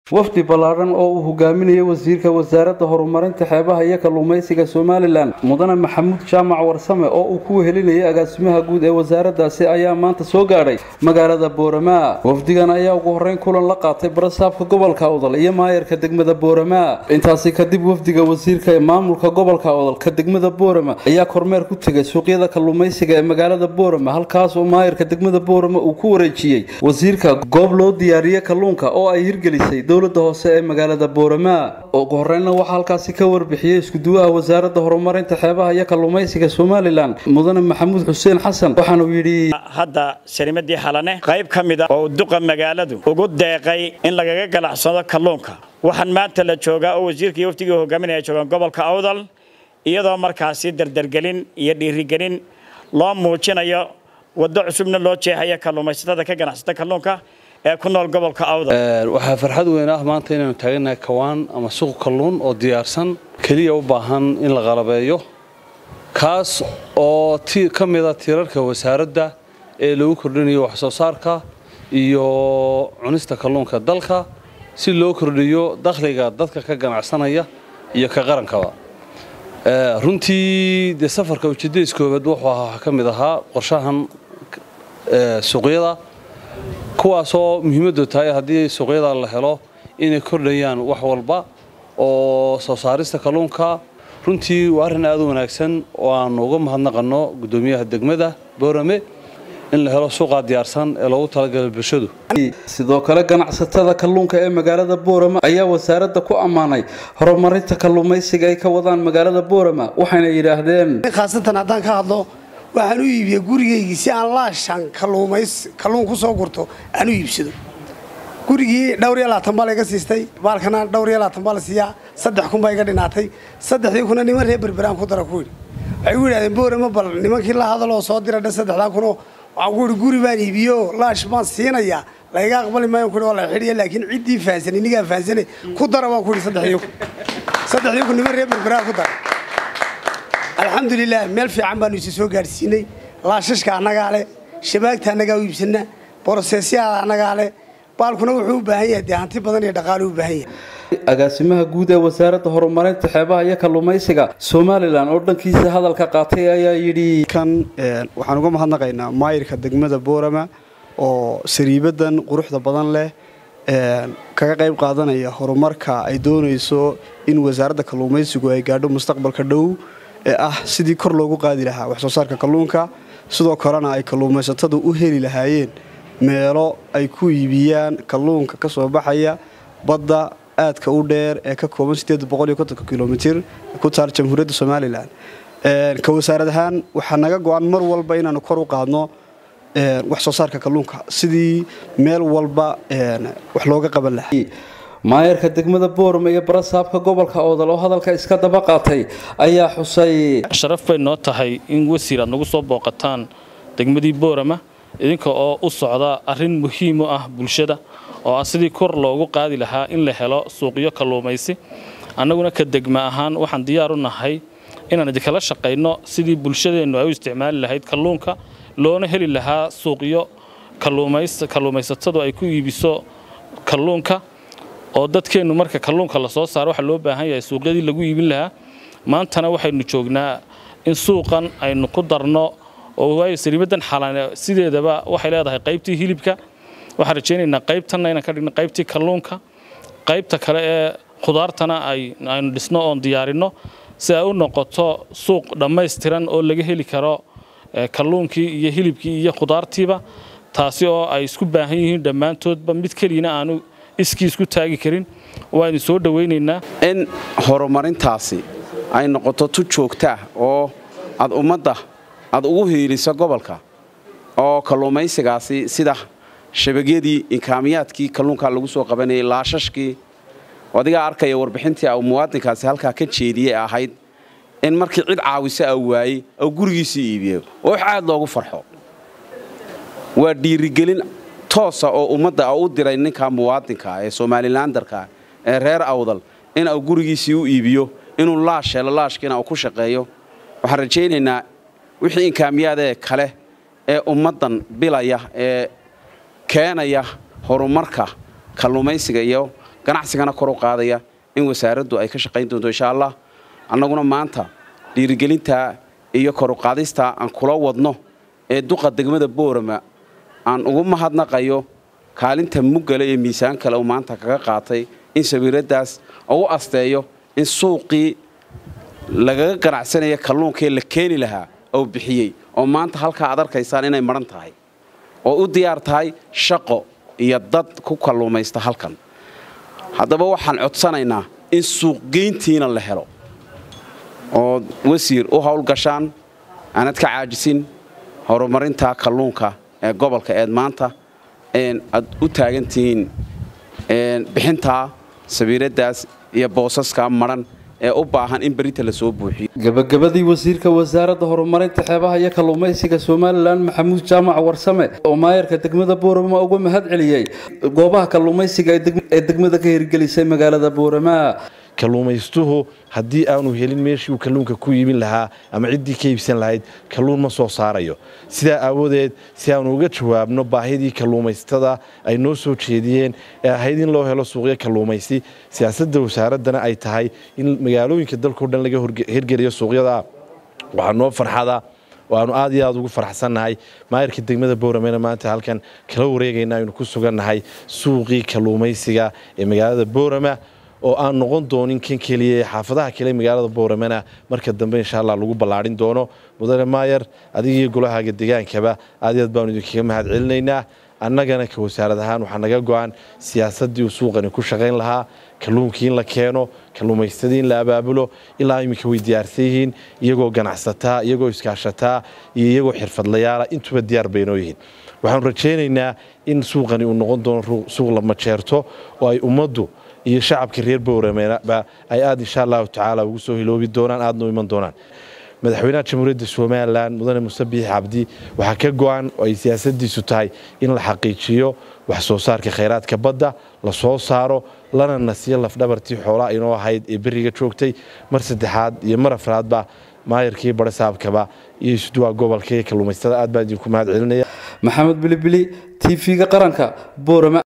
wafdi ballaadhan oo uu hogaaminayay wasiirka wasaaradda horumarinta xeebaha iyo kalluumaysiga somalilan mudane maxamuud jaamac warsame oo uu ku wehelinayay agaasimaha guud ee wasaaraddaasi ayaa maanta soo gaadhay magaalada booramaa wafdigan ayaa ugu horreyn kulan la qaatay barasaabka gobolka odol iyo maayarka degmada booramaa intaasi kadib wafdiga wasiirka ee maamulka gobolka odol ka degmada boorama ayaa kormeer ku tegay suuqyada kalluumaysiga ee magaalada boorama halkaas oo maayarka degmada boorama uu ku wareejiyey wasiirka goob loo diyaariyey kalluunka oo ay hirgelisay dowlada hoose ee magaalada booramaa ugu horreynna waxaa halkaasi ka warbixiyey iskuduwaha wasaaradda horumarinta xeebaha iyo kalluumaysiga somalilan mudane maxamuud xuseen xasan waxaanuu yidhi hadda sarimadii xalane qayb ka mid a oo duqa magaaladu ugu deeqay in lagaga ganacsado kalluunka waxaan maanta la joogaa oo wasiirka iyo waftigii hogaaminaya joogaan gobolka awdal iyadoo markaasi dardargelin iyo dhiirigelin loo muujinayo waddo cusubna loo jeexaya kalluumaysatada ka ganacsata kalluunka ee ku nool gobolka awdal waxaa farxad weyn ah maanta inaanu taaganahay kawaan ama suuq kalluun oo diyaarsan keliya u baahan in la qalabeeyo kaas oo ka mida tiirarka wasaaradda ee lagu kordhinayo waxsoo saarka iyo cunista kalluunka dalka si loo kordhiyo dakhliga dadka ka ganacsanaya iyo ka qarankaba runtii dee safarka ujeedadiis koobaad wuxuu ahaa ka mid ahaa qorshahan suuqyada kuwaasoo muhiimaddu tahay haddii suuqyada la helo inay kordhayaan wax walba oo soo saarista kalluunka runtii waa arrin aad u wanaagsan oo aanu uga mahadnaqanno guddoomiyaha degmada boorame in la helo suuqaa diyaarsan ee loogu talagalay bulshadu sidoo kale ganacsatada kalluunka ee magaalada boorama ayaa wasaaradda ku ammaanay horumarinta kalluumaysiga ay ka wadaan magaalada boorama waxayna yidhaahdeen khaasatan haddaan ka hadlo waxaan u iibiyey gurigaygii si aan laashan kalluun ku soo gurto aan u iibsado gurigii dhowr iyo labaatan baa layga siistay baalkana dhowr iyo labaatan baa la siiyaa saddex kun baa iga dhinaatay saddexdii kuna niman reer berberaan ku dara ku yidhi waxay u yidhahdeen boorama bal nimankii la hadaloo soo dira dhan saddexdaa kunoo waxaan ku yidhi guri baan iibiyo laash baan siinayaa layga aqbali maayo ku yidhi waa la xidhiya laakiin ciddii fahansan inigaa fahansane ku dara baan ku yidhi saddexdii kun saddexdii kun niman reer berberaan ku dara alxamdulilah meel fiican baanu isi soo gaadhsiinay laashashka annagaa leh shabaagta annagaa u iibsanna boroseesyaada annagaa leh baalkuna wuxuu u baahan yahay dee hanti badan iyo dhaqaalo u baahan yahay agaasimaha guud ee wasaaradda horumarinta xeebaha iyo kalluumaysiga somalilan oo dhankiisa hadalka qaatay ayaa yidhi kan waxaan uga mahadnaqaynaa maayirka degmada boorama oo sariibadan quruxda badan leh kaga qayb qaadanaya horumarka ay doonayso in wasaaradda kalluumaysigu ay gaadho mustaqbalka dhow ee ah sidii kor loogu qaadi lahaa waxsoo saarka kalluunka sidoo kalena ay kalluumaysatadu u heli lahaayeen meelo ay ku iibiyaan kalluunka ka soo baxaya badda aadka u dheer ee ka kooban kilomitir ku taal jamhuuriyadda somalilan ka wasaarad ahaan waxaa naga go-an mar walba inaanu kor u qaadno wax soo saarka kalluunka sidii meel walba wax looga qaban lahaa maayarka degmada boorama iyo barasaabka gobolka oodal oo hadalka iska daba qaatay ayaa xusay sharaf bay noo tahay in wasiir aad nagu soo booqataan degmadii boorama idinka oo u socda arrin muhiim u ah bulshada oo ah sidii kor loogu qaadi lahaa in la helo suuqyo kalluumaysi annaguna ka degma ahaan waxaan diyaar u nahay inaan idinkala shaqayno sidii bulshadeennu ay u isticmaali lahayd kalluunka loona heli lahaa suuqyo kalluumaysatadu ay ku iibiso kalluunka oo dadkeennu marka kalluunka la soo saaro waxaa loo baahan yahay suuqyadii lagu iibin lahaa maantana waxaynu joognaa in suuqan aynu ku darno oo waayo sariibadan xalane sideedaba waxay leedahay qaybtii hilibka waxaan rajaynaynaa qaybtanna inaan ka dhigno qaybtii kalluunka qaybta kale ee khudaartana aynu dhisno oon diyaarinno si ay u noqoto suuq dhammaystiran oo laga heli karo kalluunkii iyo hilibkii iyo khudaartiiba taasi oo ay isku baahan yihiin dhammaantoodba mid keliyana aanu iskii isku taagi karin waanu soo dhowaynaynaa in horumarintaasi ay noqoto tu joogtaah oo aad ummadda aad ugu hiiliso gobolka oo kalluumaysigaasi sida shabagyadii inkaamiyaadkii kalluunkaa lagu soo qabanayay laashashkii adigaa arkaya warbixintii u muwaadinkaasi halkaa ka jeediyey ahayd in markii cid caawisa a waayey oo gurigiisii iibiyo oo wax aad loogu farxo waa dhiirigelin toosa oo ummadda u diray ninka muwaadinka ee somalilandarka ee reer awdal in uu gurigiisii u iibiyo inuu laash helo laashkiina uu ku shaqeeyo waxaan rajaynaynaa wixii inkaamiyaadee kale ee ummaddan bilaya ee keenaya horumarka kalluumaysiga iyo ganacsigana kor u qaadaya in wasaaraddu ay ka shaqayn doonto insha allah annaguna maanta dhiirigelintaa iyo kor u qaadistaa aan kula wadno ee duqa degmada boorama aan ugu mahadnaqayo kaalinta muggale ee miisaan kale uu maanta kaga qaatay in sawiiraddaas u asteeyo in suuqii lagaga ganacsanaya kalluunkee la keeni lahaa oo bixiyey oo maanta halkaa aad arkaysaan inay madhan tahay oo u diyaar tahay shaqo iyo dad ku kalluumaysta halkan haddaba waxaan codsanaynaa in suuqgeyntiina la helo oo wasiir u howlgashaan aanad ka caajisin horumarinta kalluunka ee gobolka eed maanta aad u taagantihiin bixintaa sawiiraddaas iyo boosaska madhan ee u baahan in berita la soo buuxiyo gabagabadii wasiirka wasaaradda horumarinta xeebaha iyo kalluumaysiga somalilan maxamuud jaamac warsame oo maayarka degmada boorama uga mahad celiyey goobaha kalluumaysiga ee degmada ka hirgelisay magaalada boorama kalluumaystuhu haddii aanu helin meeshii uu kalluunka ku iibin lahaa ama ciddii ka iibsan lahayd kalluun ma soo saarayo sidaa aawadeed si aanu uga jawaabno baahidii kalluumaystada ay noo soo jeediyeen ee ahayd in loo helo suuqyo kalluumaysi siyaasadda wasaaraddana ay tahay in magaalooyinka dalkao dhan laga hirgeliyo suuqyada waxaa noo farxada waanu aad iyo aad ugu faraxsannahay maayarka degmada booramena maanta halkan kala wareegayna aynu ku sugannahay suuqii kalluumaysiga ee magaalada boorama oo aan noqon doonin kan keliya ee xaafadaha kale magaalada booramana marka dambe insha allah lagu ballaadhin doono mudane maayar adigiiyo golahaaga degaankaba aad iyo aad baanu idinkaga mahad celinaynaa annagana ka wasaarad ahaan waxaa naga go-an siyaasaddii uu suuqani ku shaqayn lahaa kalluunkii in la keeno kalluumaystadii in la abaabulo ilaa iminka way diyaarsan yihiin iyagoo ganacsataa iyagoo iskaashataa iyo iyagoo xirfadlayaala intuba diyaar baynoo yihiin waxaanu rajaynaynaa in suuqani uu noqon doono suuq la majeerto oo ay ummaddu iyo shacabka reer bowrameba ay aad insha allahu tacaala ugu soo hiloobi doonaan aadna u iman doonaan madaxweynaha jamhuuriyadda somalilan mudane muse biix cabdi waxaa ka go-an oo ay siyaasadiisu tahay in la xaqiijiyo wax soo saarka khayraadka badda la soo saaro lana nasiyo lafdhabartii xoolaha inoo ahayd ee beriga joogtay mar saddexaad iyo mar afraadba maayarkii bare saabkaba iyo isuduwaa gobolka iyo kalluumaystada aad baan idinku mahad celinaya maxamed bilibili t v-ga qaranka boorama